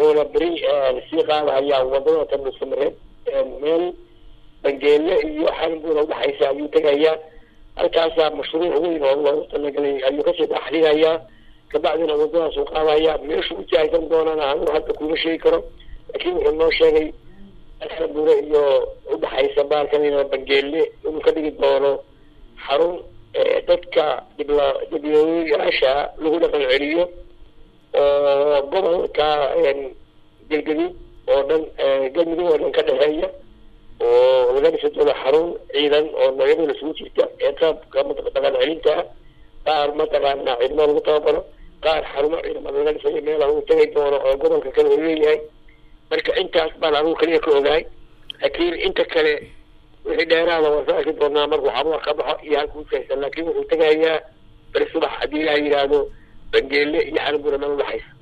wuxuuna beri sii qaadahayaa wadada tanusamareed meel bangeele iyo xalinbuuna udhexaysa ayuu tegayaa halkaasaa mashruuc weyn oo loogu talagalay ayuu kasii dhaxlinayaa kabacdina wadadaas uu qaadayaa meeshu u jaahsan doonana anuu hadda kuma sheegi karo laakiin wuxuu noo sheegay xalinbuuna iyo udhexaysa baalkan bangeele inuu ka dhigi doono xarun dadka dhibla dhiblooyaasha lagu dhaqan celiyo oo gobolka galgaduud oo dhan galmudug oo dhan ka dhexeeya oo laga dhisi doono xarun ciidan oo noocyada isugu jirta ee qaabka dhaqan celinta ah qaar mataqaana ciidamo lagu tababaro qaar xarumo ciidamada laga dhisayo meelaha uu tegay doono oo gobolka kale uu leeyahay marka intaas baan anugu kaliya ka ogahay laakiin inta kale wixii dheeraada waan soo arki doonaa markuu xaruha ka baxo iyo halkuu jeesan laakiin wuxuu tegayaa beri subax haddii ilaha yidhaahdo bangeele iyo xalinbuna meel udhexaysa